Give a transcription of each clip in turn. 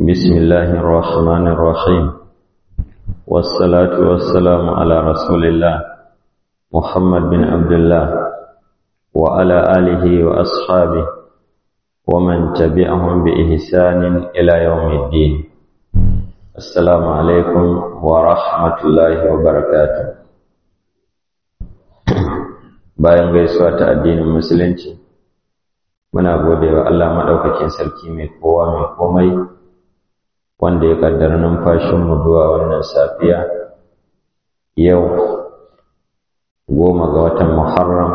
بسم الله الرحمن الرحيم والصلاة والسلام على رسول الله محمد بن عبد الله وعلى آله وأصحابه ومن تبعهم بإحسان إلى يوم الدين السلام عليكم ورحمة الله وبركاته bayan gaisuwa ta addinin musulunci muna gode wa Allah maɗaukakin sarki mai kowa mai komai wanda ya ƙaddara numfashinmu zuwa wannan safiya yau goma ga watan muharram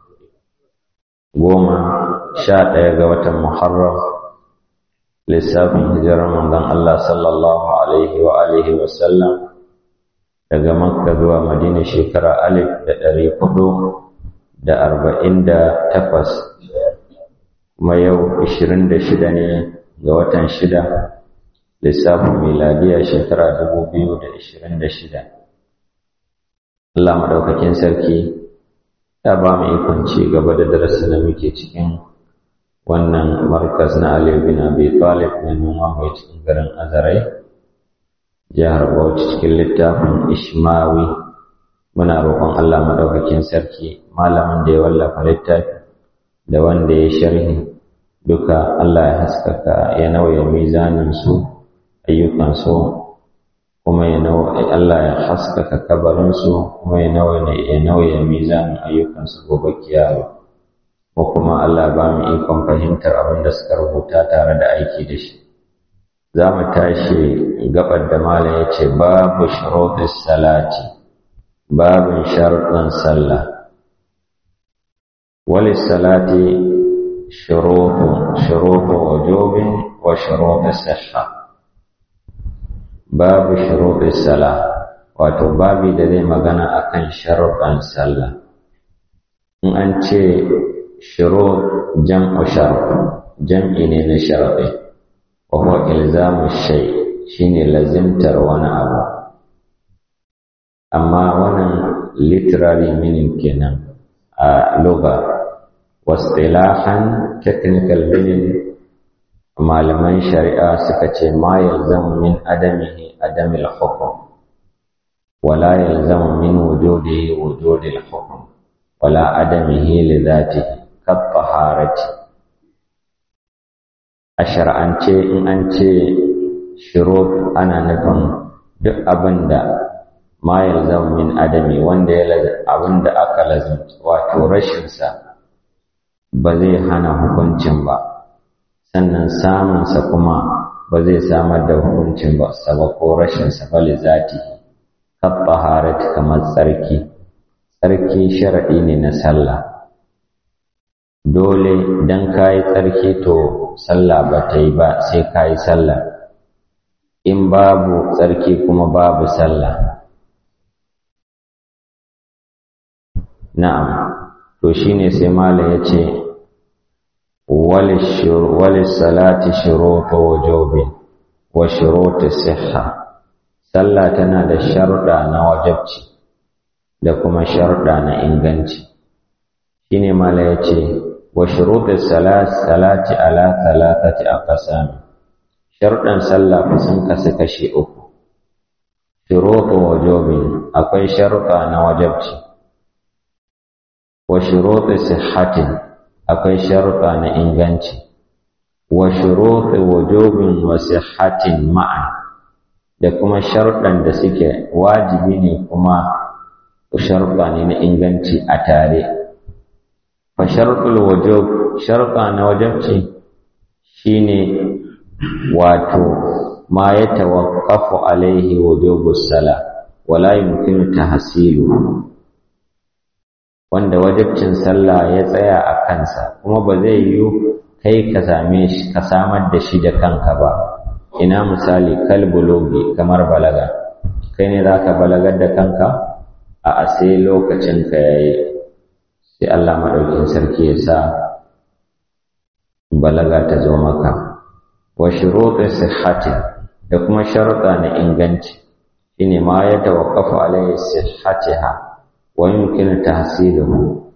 goma sha ɗaya ga watan muharram lissafin hijirar manzon Allah sallallahu alaihi wa alihi wa sallam daga makka zuwa madina shekara alif da ɗari hudu da arba'in da takwas kuma yau ashirin da shida ne ga watan shida lissafin miladiya shekara dubu biyu da ashirin da shida Allah maɗaukakin sarki ya ba mu ikon ci gaba da darasi da muke cikin wannan markas na Ali bin Abi Talib na noma mai cikin garin Azarai jihar Bauchi cikin littafin Ishmawi muna roƙon Allah maɗaukakin sarki malamin da ya wallafa littafi da wanda ya sharhi duka Allah ya haskaka ya nauya mizanin su ayyukan su kuma ya Allah ya haskaka kabarin su kuma ya nauya ya nauya mizanin ayyukan su gobe kiyama ko kuma Allah ba mu ikon fahimtar abin da suka rubuta tare da aiki da shi za mu tashi gabar da malam ya ce babu shuruɗis salati babin sharuɗin sallah wali salati shuruɗu wajobin wa shuruɗu sihha babu shuruɗu sallah wato babi da zai magana akan sharuɗin sallah in an ce shurut jam'u shart jam'i ne na sharɗi wa huwa ilzamu shay shine lazimtar wani abu amma wannan literary meaning kenan a loga wasilahan technical meaning malaman shari'a suka ce ma yalzamu min adamihi adamil hukm wala yalzamu min wujudihi wujudil hukm wala adamihi li dhatihi kat taharati a shar'ance in an ce shurut ana nufin duk abin da ma yalzam min adami wanda ya abinda aka lazimta wato rashinsa ba zai hana hukuncin ba sannan samunsa kuma ba zai samar da hukuncin ba saba ko rashinsa ba li zati kabbaharat kamar tsarki tsarki shar'i ne na sallah dole dan kayi tsarki to sallah ba ta yi ba sai kayi sallah in babu tsarki kuma babu sallah Na'am, to shi ne sai Mala ya ce, Wali salati shirota wajobin wa shirota siha, sallah tana da sharuɗa na wajabci da kuma sharuɗa na inganci. Shi ne Mala ya ce, Wa shirota salati ala talatati a ƙasami, sharuɗan sallah sun kasu kashe uku. Shirota wajobin akwai sharuɗa na wajabci. wa shuruɗi sihhatin akwai sharuɗa na inganci wa shuruɗi wujubin wa sihhatin ma'an da kuma sharuɗan da suke wajibi ne kuma sharuɗa ne na inganci a tare fa sharuɗul wujub sharuɗa na wajibci shine wato ma ya tawaqqafu alaihi wujubus sala wala yumkinu tahsiluhu wanda wajibcin sallah ya tsaya a kansa kuma ba zai yiwu kai ka same shi ka samar da shi da kanka ba ina misali kalbulogi kamar balaga kai ne za ka balagar da kanka a sai lokacin ka yayi sai Allah maɗaukin sarki ya sa balaga ta zo maka wa shuruɗi sihhati da kuma sharuɗa na inganci shine ma ya tawaqqafu alaihi sihhatiha wa yumkinu tahsiluhu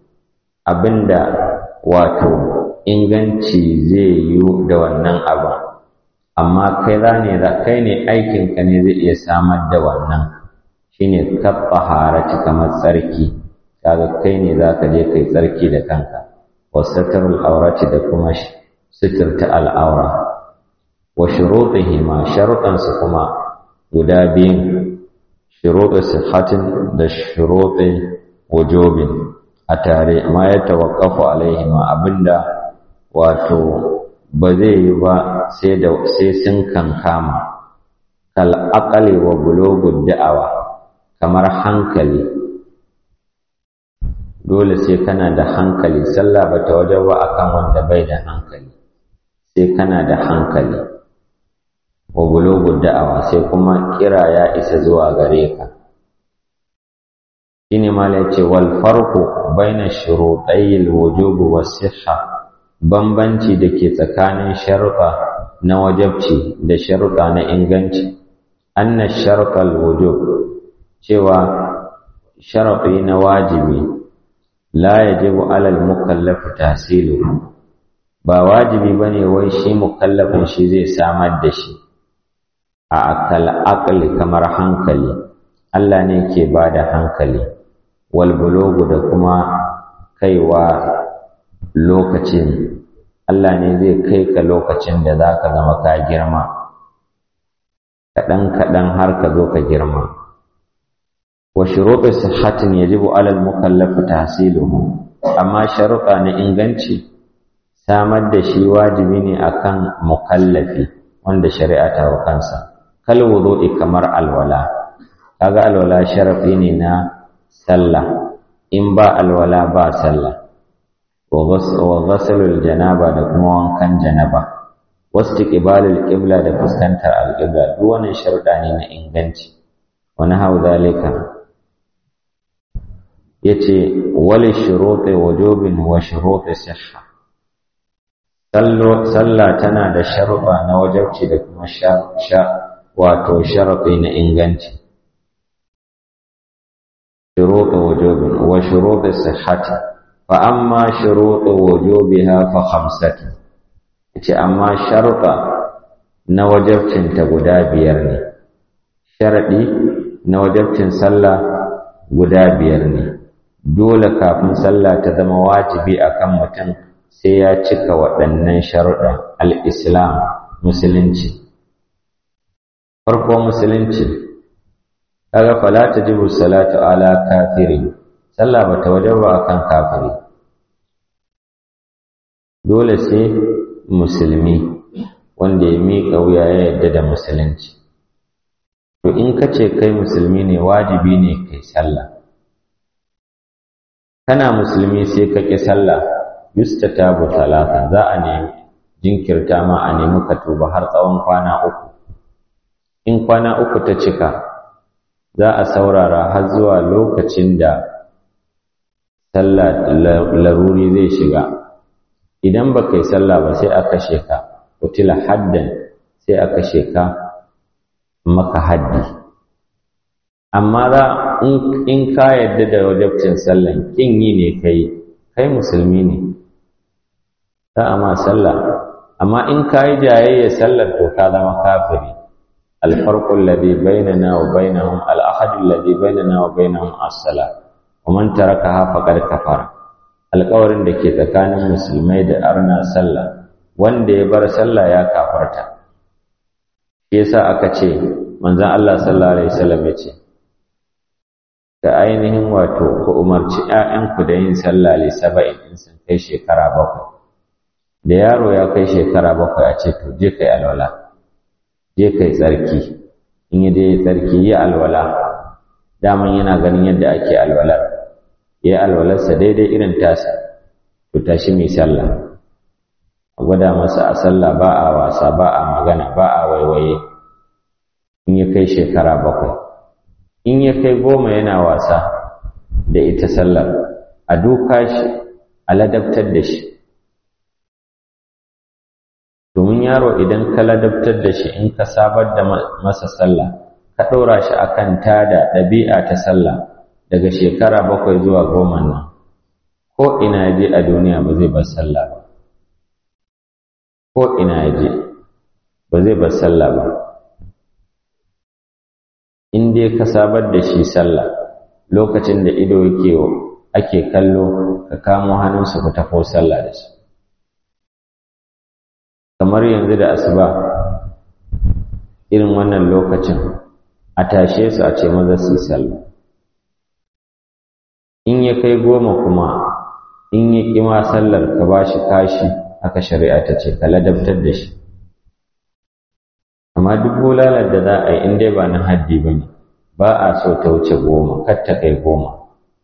abinda wato inganci zai yi da wannan abin amma kai za ne kai ne aikinka ne zai iya samar da wannan shine kabba harati kamar tsarki kaga kai ne za ka je kai tsarki da kanka wasatarul aurati da kuma suturta al'aura wa shurutihima sharuɗansu kuma guda biyun shuruɗu sihhatin da shuruɗu wujubin a tare ma ya tawaqqafu alaihima abinda wato ba zai yi ba sai da sai sun kankama kal aqali wa bulugud da'awa kamar hankali dole sai kana da hankali sallah ba ta wajen ba akan wanda bai da hankali sai kana da hankali wa bulugud da'awa sai kuma kira ya isa zuwa gare ka shine ma ce wal farqu baina shurutay al wujub was sihha bambanci da ke tsakanin sharuɗa na wajabci da sharuɗa na inganci anna sharuɗal wujub cewa sharaɗi na wajibi la yajibu alal mukallafi tahsilu ba wajibi bane wai shi mukallafin shi zai samar da shi a akal aqli kamar hankali Allah ne ke bada hankali wal bulugu da kuma kaiwa lokacin Allah ne zai kai ka lokacin da za ka zama ka girma kaɗan-kaɗan har ka zo ka girma wa shuruɗu sihhatin yajibu alal mukallafi tahsiluhu amma sharuɗa na inganci samar da shi wajibi ne akan mukallafi wanda shari'a ta wa kansa kal wudu'i kamar alwala kaga alwala sharafi ne na sallah in ba alwala ba sallah wa ghasalul janaba da kuma wankan janaba wastiqbalul qibla da fuskantar alqibla duk wannan sharuɗa ne na inganci wa nahaw zalika yace wal shuruti wujubin wa shuruti sihha sallah tana da sharuɗa na wajabci da kuma sha wato sharaɗi na inganci shuruɗi wujubin wa shuruɗi sihhati fa amma shuruɗi wujubiha fa khamsatu yace amma sharuɗa na wajabcinta guda biyar ne sharaɗi na wajabcin sallah guda biyar ne dole kafin sallah ta zama wajibi akan mutum sai ya cika waɗannan sharuɗa al-islam musulunci farko musulunci kaga fala tajibu salatu ala kafiri sallah bata wajaba akan kafiri dole sai musulmi wanda ya miƙa wuya ya yadda da musulunci to in ka ce kai musulmi ne wajibi ne kai sallah kana musulmi sai ka ƙi sallah yustatabu talata za a nemi jinkirta ma a nemi ka tuba har tsawon kwana uku in kwana uku ta cika za a saurara har zuwa lokacin da sallah laruri zai shiga idan ba kai sallah ba sai aka sheka kutila haddan sai aka sheka maka haddi amma za in ka yadda da wajabcin sallan kin yi ne kai kai musulmi ne za a ma sallah amma in ka yi jayayya sallar to ka zama kafiri alfarqu alladhi bainana wa bainahum al-ahad alladhi bainana wa bainahum as-salat wa man tarakaha faqad kafara alƙawarin da ke tsakanin musulmai da arna sallah wanda ya bar sallah ya kafarta shi yasa aka ce manzon Allah sallallahu alaihi wasallam ya ce da ainihin wato ku umarci ‘ya'yanku da yin sallah li saba'in in sun kai shekara bakwai da yaro ya kai shekara bakwai a ce to je kai alwala je kai tsarki in yi dai tsarki yi alwala daman yana ganin yadda ake alwala ya alwalarsa daidai irin tasa to tashi mai sallah a gwada masa a sallah ba a wasa ba a magana ba a waiwaye in ya kai shekara bakwai in ya kai goma yana wasa da ita sallar a duka shi a ladabtar da shi domin yaro idan ka ladabtar da shi in ka sabar da masa sallah ka ɗora shi a kan tada ɗabi'a ta sallah daga shekara bakwai zuwa goma nan ko ina je a duniya ba zai bar sallah ba ko ina je ba zai bar sallah ba in dai ka sabar da shi sallah lokacin da ido yake ake kallo ka kamo hannunsa ku tafo sallah da shi kamar yanzu da asuba irin wannan lokacin a tashe su a ce maza su yi sallah in ya kai goma kuma in ya ƙima sallar ka ba shi kashi haka shari'a ta ce ka ladabtar da shi amma duk bulalar da za a yi in dai ba na haddi ba ne ba a so ta wuce goma kar ta kai goma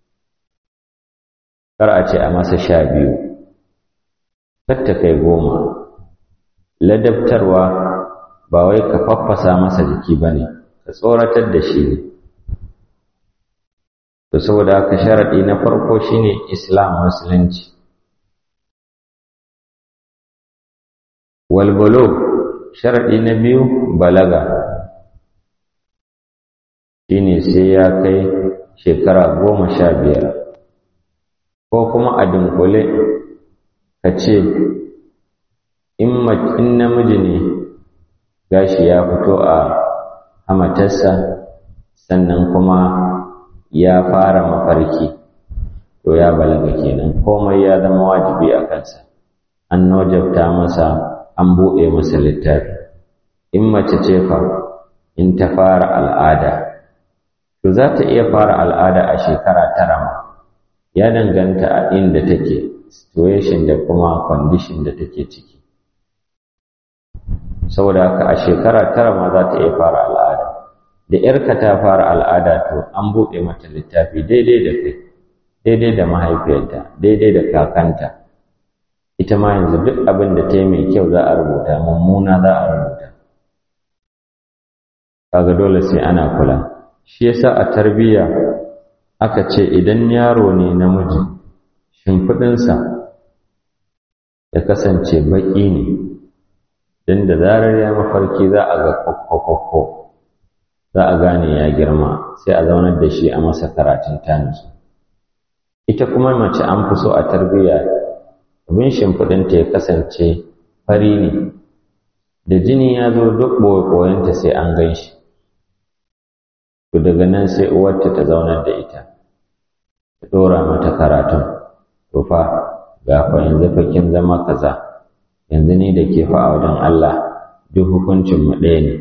kar a ce a masa sha biyu kar ta kai goma ladabtarwa ba wai ka faffasa masa jiki ba ne ka tsoratar da shi ne to saboda haka sharaɗi na farko shine islam musulunci walbalo sharaɗi na biyu balaga shine sai ya kai shekara goma sha biyar ko kuma a dunkule ka ce in namiji ne gashi ya fito a hamatarsa sannan kuma ya fara mafarki to ya balaga kenan komai ya zama wajibi a kansa an nojabta masa an buɗe masa littafi in mace ce fa in ta fara al'ada to za ta iya fara al'ada a shekara tara ma ya danganta a inda take situation da kuma condition da take ciki saboda haka a shekara tara ma za ta iya fara al'ada da ‘yarka ta fara al'ada to an buɗe mata littafi daidai da kai daidai da mahaifiyarta daidai da kakanta ita ma yanzu duk abin da ta yi mai kyau za a rubuta mummuna za a rubuta kaga dole sai ana kula shi yasa a tarbiyya aka ce idan yaro ne namiji shimfiɗinsa ya kasance baƙi ne don da zarar ya mafarki za a ga kwakwakwa za a gane ya girma sai a zaunar da shi a masa karatun tanis ita kuma mace an fi so a tarbiyya abin shimfiɗinta ya kasance fari ne da jini ya zo duk ɓoye-ɓoyenta sai an gan shi to daga nan sai uwarta ta zaunar da ita ta ɗora mata karatun to fa ga fa yanzu fa kin zama kaza yanzu ni da ke fa a wajen Allah duk hukuncin mu ɗaya ne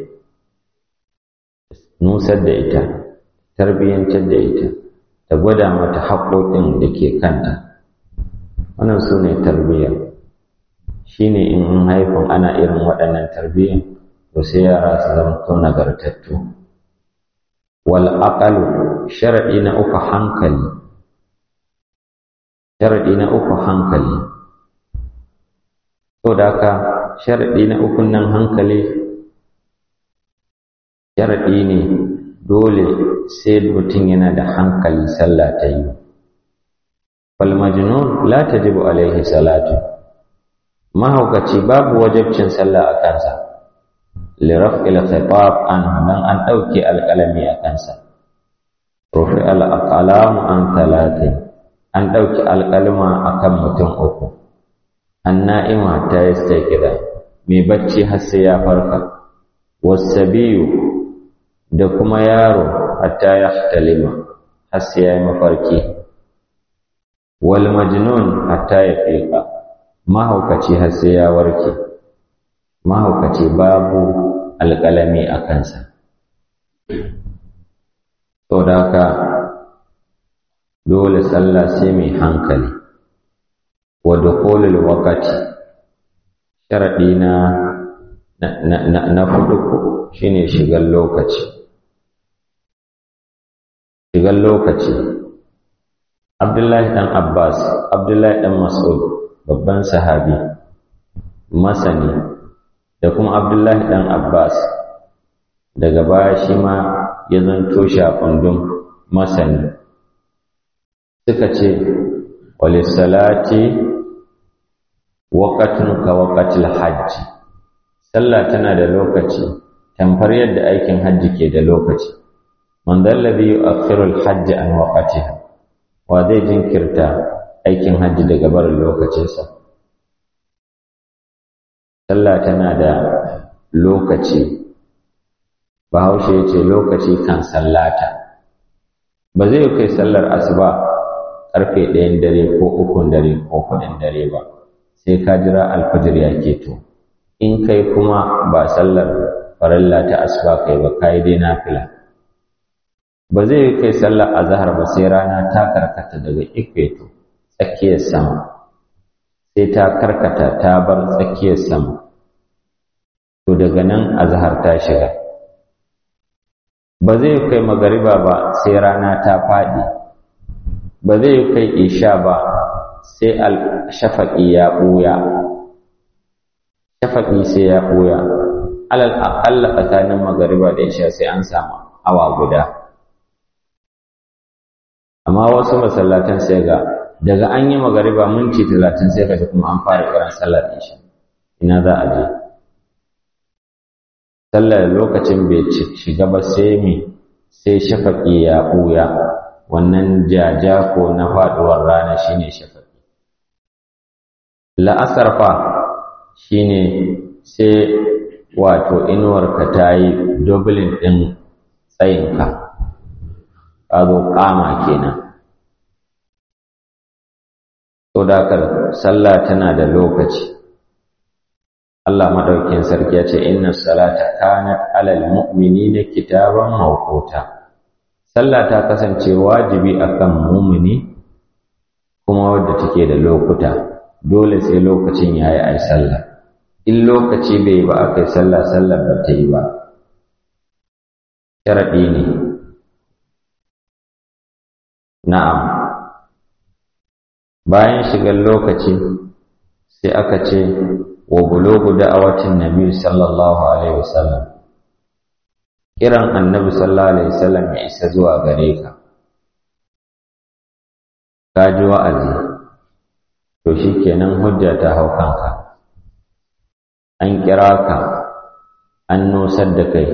nusar da ita tarbiyyantar da ita ta gwada mata haƙoƙin da ke kanta wannan su ne tarbiyya shi ne in an haifin ana irin waɗannan tarbiyyan to sai yara su zama to nagartattu wal aqalu shar'i na uku hankali shar'i na uku hankali to da haka shar'i na uku nan hankali shar'i ne dole sai mutum yana da hankali sallah ta yi fal majnun la tajibu alaihi salatu mahaukaci babu wajibcin sallah a kansa liraf'il khitab an dan an dauke alqalami a kansa rufi al aqlamu an talatin an dauke alqalma akan mutum uku an na'ima ta yastaqida mai bacci har sai ya farka wasabiyu da kuma yaro hatta ya talima har sai ya yi mafarki wal majnun hatta ya fiqa mahaukaci har sai ya warke mahaukaci babu alƙalami a kansa to da haka dole sallah sai mai hankali wa dukhulul waqti sharadi na na na hudu shine shigar lokaci shigar lokaci Abdullahi dan Abbas Abdullahi dan Mas'ud babban sahabi masani da kuma Abdullahi dan Abbas daga baya shi ma ya zanto shafundun masani suka ce walisalati waqatun ka waqatil hajji sallah tana da lokaci tamfar yadda aikin hajji ke da lokaci man dalladhi yu'akhiru al-hajj an waqtiha wa zai jinkirta aikin hajji daga barin lokacinsa sallah tana da lokaci bahaushe ya ce lokaci kan sallata ba zai kai sallar asuba ƙarfe ɗayan dare ko ukun dare ko kuɗin dare ba sai ka jira alfajir ya keto in kai kuma ba sallar farilla ta asuba kai ba kai dai nafila ba zai kai sallar azhar ba sai rana ta karkata daga ikweto tsakiyar sama sai ta karkata ta bar tsakiyar sama to daga nan azhar ta shiga ba zai kai magariba ba sai rana ta faɗi ba zai kai isha ba sai shafaƙi ya ɓuya shafaƙi sai ya ɓuya alal aƙalla tsakanin magariba da isha sai an samu awa guda amma wasu masallatan sai ga daga an yi magariba minti talatin sai kaji kuma an fara kiran sallar isha ina za a je sallar lokacin bai shiga ba sai mi sai shafaƙi ya ɓuya wannan jaja ko na faɗuwar rana shine shafaƙi la'asar fa shine sai wato inuwarka ta yi dublin ɗin tsayinka ka zo ƙama kenan to da sallah tana da lokaci Allah madaukin sarki ya ce inna salata kanat alal mu'minina kitaban mawquta sallah ta kasance wajibi akan mu'mini kuma wadda take da lokuta dole sai lokacin yayi ai sallah in lokaci bai ba akai sallah sallah ba ta yi ba sharadi ne na'am bayan shigar lokaci sai aka ce wa bulugu da'awatin nabi sallallahu alaihi wasallam kiran annabi sallallahu alaihi wasallam ya isa zuwa gare ka ka ji wa'azi to shikenan hujja ta hau kanka an kira ka an nusar da kai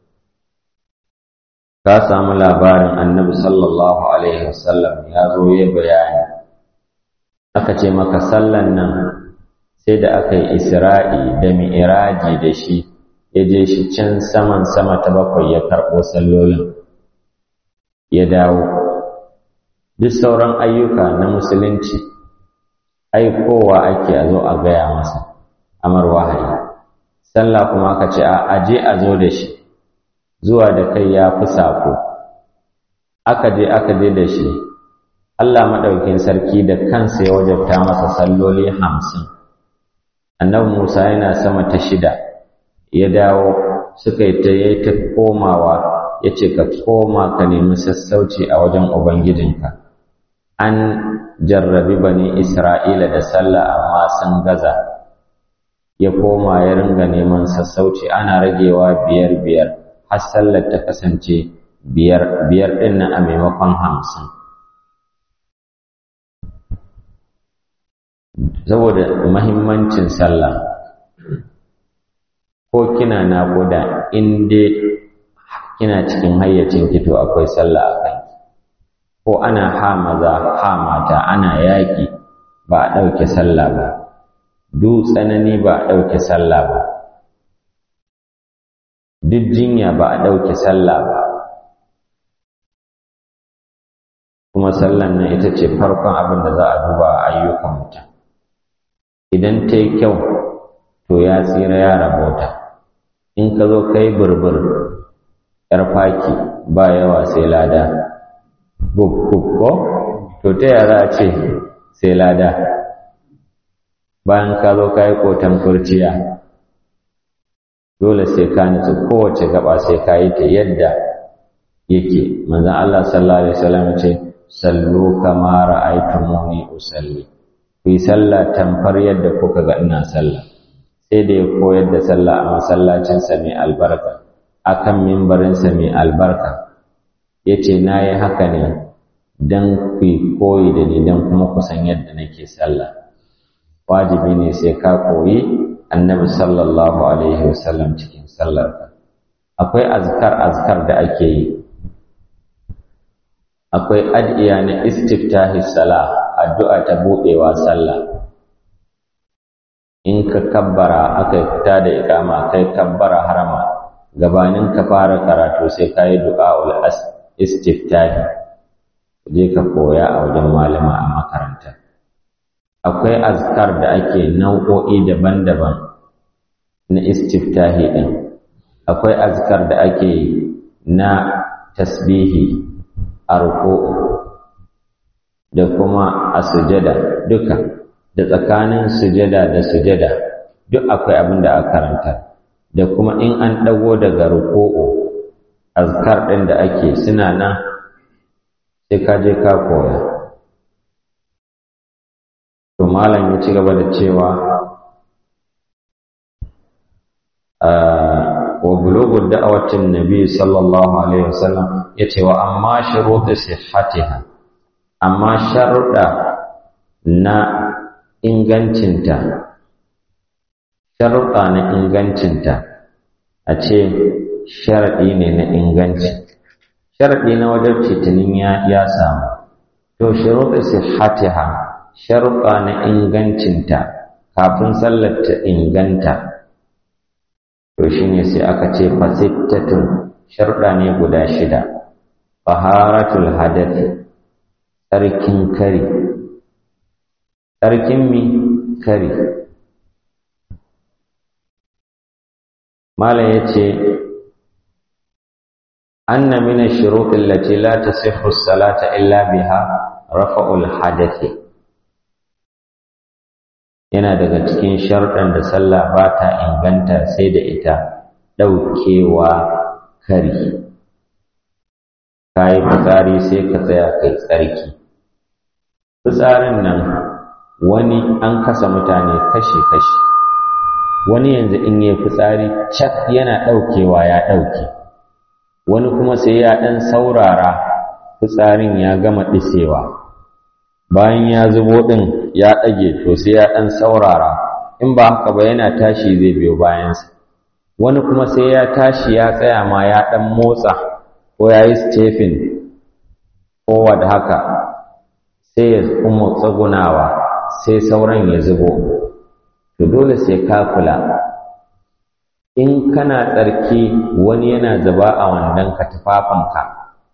ka samu labarin annabi sallallahu alaihi wasallam ya zo ya bayani aka ce maka sallan nan sai da aka yi isra'i da mi'iraji da shi ya je shi can saman sama ta bakwai ya karɓo sallolin ya dawo duk sauran ayyuka na musulunci aikowa ake a zo a gaya masa amar wahayi sallah kuma aka ce a aje a zo da shi zuwa da kai ya fi sako aka je aka je da shi Allah maɗaukin sarki da kansa ya wajabta masa salloli hamsin annabi Musa yana sama ta shida ya dawo suka yi ta yi ta komawa ya ce ka koma ka nemi sassauci a wajen Ubangijinka an jarrabi bani Isra'ila da sallah amma sun gaza ya koma ya ringa neman sassauci ana ragewa biyar biyar har sallar ta kasance biyar biyar ɗin nan a maimakon hamsin saboda mahimmancin sallah ko kina naƙuda in dai kina cikin hayyacin kito akwai sallah a kai ko ana ha maza ha mata ana yaƙi ba a ɗauke sallah ba duk tsanani ba a ɗauke sallah ba duk jinya ba a ɗauke sallah ba kuma sallan nan ita ce farkon abin da za a duba a ayyukan mutum idan ta yi kyau to ya tsira ya rabota in ka zo kai burbur yar faki ba yawa sai lada buk ko to ta yara a ce sai lada bayan ka zo ka yi kotan kurciya dole sai ka nutsu kowace gaba sai ka yi ta yadda yake manzan Allah sallallahu alaihi wasallam ce sallu kama ra'aytumuni usalli ku yi sallah tamfar yadda kuka ga ina sallah sai da ya koyar da sallah a masallacinsa mai albarka akan mimbarinsa mai albarka ya ce na yi haka ne don ku yi koyi da ni don kuma kusan yadda nake sallah wajibi ne sai ka koyi annabi sallallahu alaihi wasallam cikin sallarka akwai azkar azkar da ake yi akwai ad'iya na istiftahi salah addu'a ta buɗewa sallah in ka kabbara aka fita da ikama kai kabbara harama gabanin ka fara karatu sai ka yi du'a'ul istiftahi je ka koya a wajen malama a makaranta akwai azkar da ake nau'o'i daban-daban na istiftahi ɗin akwai azkar da ake na tasbihi a da kuma a sujada duka da tsakanin sujada da sujada duk akwai abin da aka karanta da kuma in an ɗago daga ruku'u azkar ɗin da ake suna nan sai ka je ka koya to malam ya ci gaba da cewa wa bulugu da'awatin nabi sallallahu alaihi wasallam yace wa amma shurutu sihhatiha amma sharuɗa na ingancinta sharuɗa na ingancinta a ce sharaɗi ne na inganci sharaɗi na wajen citinin ya samu to shuruɗu sihhatiha sharuɗa na ingancinta kafin sallar ta inganta to shine sai aka ce fasittatun sharuɗa ne guda shida taharatul hadathi tsarkin kari tsarkin mi kari mala ya ce anna min ash-shurut allati la tasihhu as-salata illa biha rafa'ul hadathi yana daga cikin sharɗan da sallah ba ta inganta sai da ita ɗaukewa kari ka yi fitsari sai ka tsaya kai tsarki fitsarin nan wani an kasa mutane kashe-kashe wani yanzu in yi fitsari cak yana ɗaukewa ya ɗauke wani kuma sai ya ɗan saurara fitsarin ya gama ɗisewa bayan ya zubo ɗin ya ɗage to sai ya ɗan saurara in ba haka ba yana tashi zai biyo bayansa wani kuma sai ya tashi ya tsaya ma ya ɗan motsa ko ya yi stephen kowa da haka sai ya kuma tsagunawa sai sauran ya zubo to dole sai ka kula in kana tsarki wani yana zuba a wannan ka tufafinka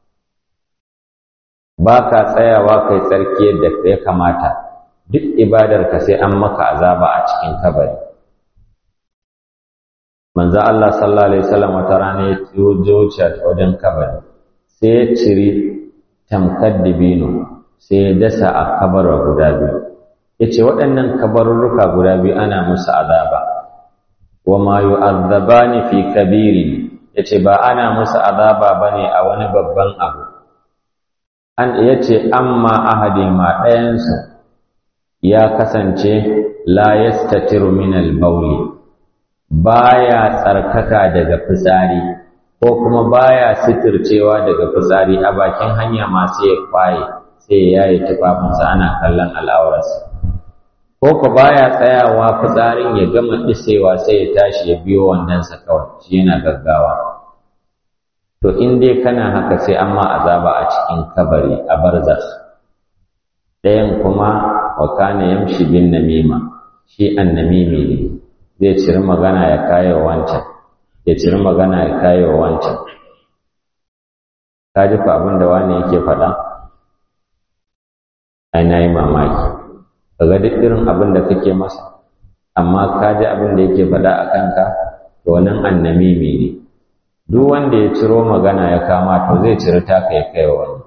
ba ka tsayawa kai tsarki yadda ya kamata duk ibadarka sai an maka azaba a cikin kabari manzo Allah sallallahu alaihi wasallam wata rana ya wuce ta wajen kabari sai ya ciri tamkar dibino sai ya dasa a kabara guda biyu yace waɗannan kabarurruka guda biyu ana musu azaba wa ma yu'azzabani fi kabirin yace ba ana musu azaba bane a wani babban abu an yace amma ahadi ma ɗayansu ya kasance la yastatiru min al-bawli baya tsarkaka daga fitsari ko kuma baya sitircewa daga fitsari a bakin hanya masu ya kwaye sai ya yi tufafinsa ana kallon al'aurarsa ko ko baya tsayawa fitsarin ya gama ɗisewa sai ya tashi ya biyo wandonsa kawai shi yana gaggawa to in dai kana haka sai an ma azaba a cikin kabari a barzakh ɗayan kuma wa kana yamshi bin namima shi annamimi ne zai ciri magana ya kayo wancan ya ciri magana ya kayo wancan ka ji fa abin da wani yake faɗa ai na yi mamaki kaga duk irin abin da kake masa amma ka ji abin da yake faɗa a kanka to wannan annamimi ne duk wanda ya ciro magana ya kama to zai ciri taka ya kai wani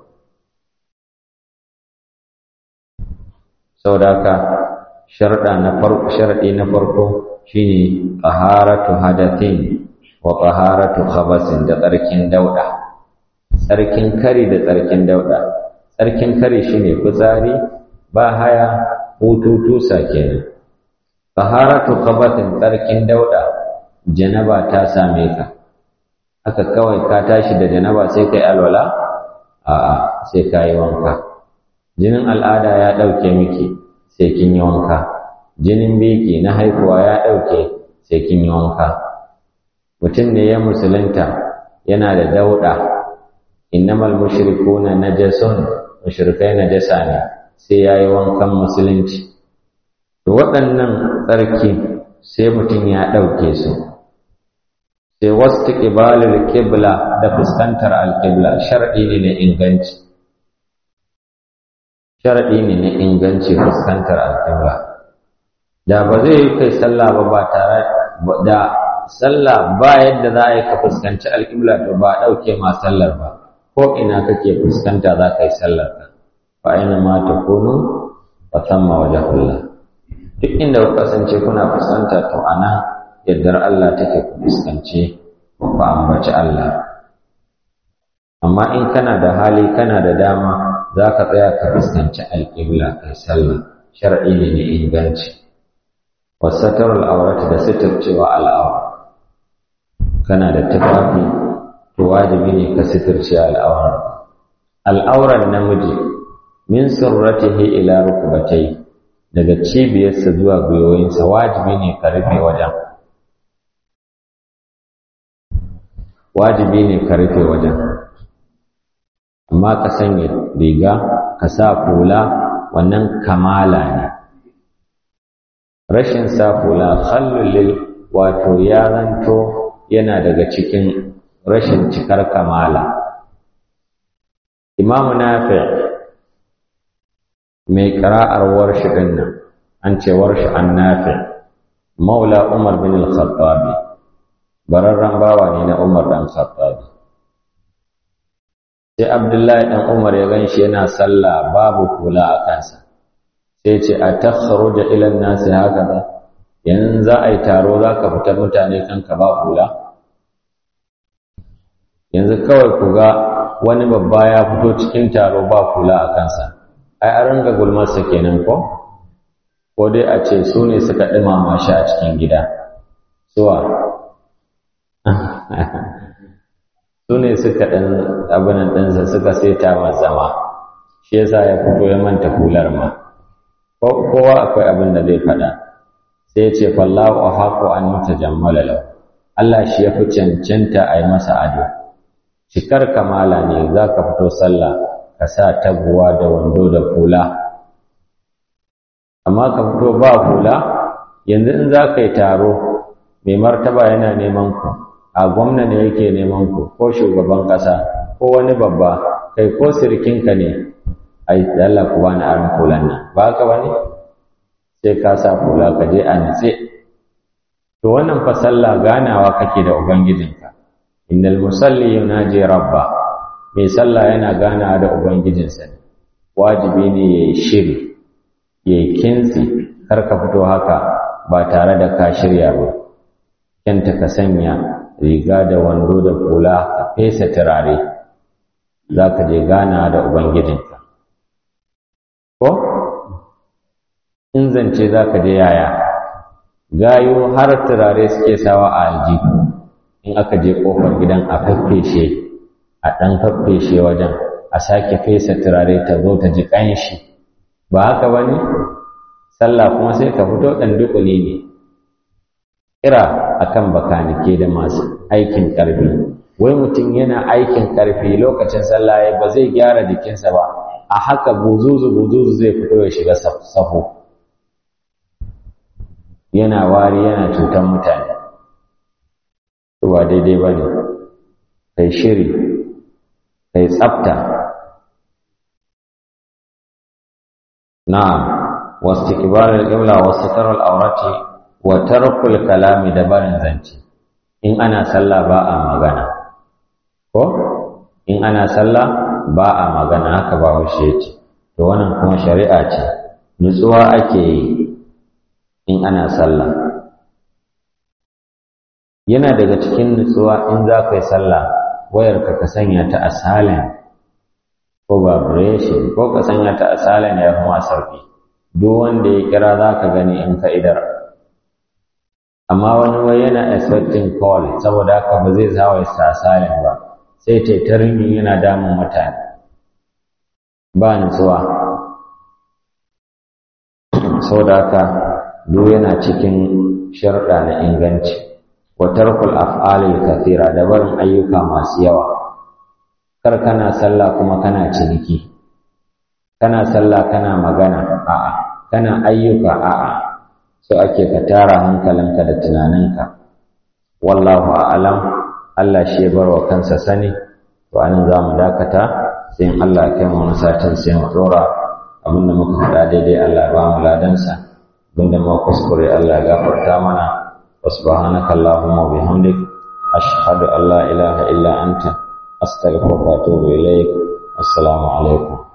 saboda haka sharɗa na farko sharɗi na farko shine taharatu hadathin wa taharatu khabasin da tsarkin dauda tsarkin kari da tsarkin dauda tsarkin kari shine fitsari ba haya hututu kenan taharatu khabasin tsarkin dauda janaba ta same ka haka kawai ka tashi da janaba sai kai alwala a'a sai ka yi wanka jinin al'ada ya ɗauke miki sai kin yi wanka jinin biki na haihuwa ya ɗauke sai kin yi wanka mutum ne ya musulunta yana da dauɗa innamal mushrikuna najasun mushrikai najasa ne sai ya yi wankan musulunci to waɗannan tsarki sai mutum ya ɗauke su sai wasu ƙibalar ƙibla da fuskantar alƙibla shar'i ne na inganci shar'i ne na inganci fuskantar alƙibla da ba zai yi kai sallah ba ba tare da sallah ba yadda za a yi ka fuskanci alƙibla to ba a ɗauke ma sallar ba ko ina kake fuskanta za ka yi sallar ka fa aina ma ta kunu fa thamma wajhullah duk inda ku kasance kuna fuskanta to ana yaddar Allah take ku fuskance ku ambaci Allah amma in kana da hali kana da dama za ka tsaya ka fuskanci alƙibla kai sallah shar'i ne na inganci wasatarul aurati da sitircewa al'aura kana da tufafi to wajibi ne ka sitirce al'auran al'auran namiji min surratihi ila rukbatai daga cibiyarsa zuwa gwiwoyinsa wajibi ne ka rufe wajen wajibi ne ka rufe wajen amma ka sanya riga ka sa hula wannan kamala ne rashin sa hula khallul wato ya zanto yana daga cikin rashin cikar kamala imamu nafi mai ƙira'ar warshi ɗin nan an ce warshi an nafi maula umar bin al-khattabi bararren bawa ne na umar ɗan khattabi sai abdullahi ɗan umar ya gan shi yana sallah babu kula a kansa sai ce a takharo da ilan nasi haka ba yanzu za a yi taro za ka fitar mutane kanka ba kula yanzu kawai ku ga wani babba ya fito cikin taro ba kula a kansa ai a ringa gulmarsa kenan ko ko dai a ce su ne suka ɗumama shi a cikin gida suwa su ne suka ɗan abinan ɗinsa suka saita masa zama shi yasa ya fito ya manta hular ma kowa akwai abin da zai faɗa sai ce fallahu a haƙo an mata jammala lau Allah shi ya fi cancanta a yi masa ado cikar kamala ne za ka fito sallah ka sa taguwa da wando da hula amma ka fito ba hula yanzu in za ka yi taro mai martaba yana neman ku a gwamna ne yake neman ku ko shugaban ƙasa ko wani babba kai ko sirkinka ne a yi Allah ku bani aron hulan nan ba ka ba ne sai ka sa hula ka je a nitse to wannan fa sallah ganawa kake da ubangijinka innal musalli yunaji rabba mai sallah yana ganawa da ubangijinsa ne wajibi ne yayi shiri yayi kinsi kar ka fito haka ba tare da ka shirya ba kyanta ka sanya riga da wando da kula ka fesa turare za ka je gana da ubangijinka ko in zance za ka je yaya gayo har turare suke sawa a aljihu in aka je ƙofar gidan a faffeshe a ɗan faffeshe wajen a sake fesa turare ta zo ta ji ƙanshi ba haka ba ne sallah kuma sai ka fito ɗan dukuli ne kira akan bakanike da masu aikin ƙarfi wai mutum yana aikin ƙarfi lokacin sallah ba zai gyara jikinsa ba a haka buzuzu buzuzu zai fito ya shiga safo yana wari yana cutar mutane ba daidai ba ne kai shiri kai tsafta na'am wasu kibarar ƙibla wasu tarar aurati wa tarkul kalami da barin zance in ana sallah ba a magana ko in ana sallah ba a magana haka ba haushe ce to wannan kuma shari'a ce nutsuwa ake yi in ana sallah yana daga cikin nutsuwa in za ka yi sallah wayarka ka sanya ta a silent ko vibration ko ka sanya ta a silent ya kuma sauki duk wanda ya kira za ka gani in ka idar amma wani wai yana expecting call saboda haka ba zai zawo ya sa silent ba sai ta ringin yana damun mutane ba nutsuwa saboda haka duk yana cikin sharɗa na inganci wa tarkul af'alil kathira da barin ayyuka masu yawa kar kana sallah kuma kana ciniki kana sallah kana magana a'a kana ayyuka a'a so ake ka tara hankalinka da tunaninka wallahu a'lam Allah shi bar wa kansa sani to anan za mu dakata sai in Allah ya kai mu wani satin sai mu dora abinda muka faɗa daidai Allah ya ba mu ladansa abinda muka kuskure Allah ya gafarta mana wa subhanaka allahumma wa bihamdik ashhadu an la ilaha illa anta astaghfiruka wa atubu ilaik assalamu alaikum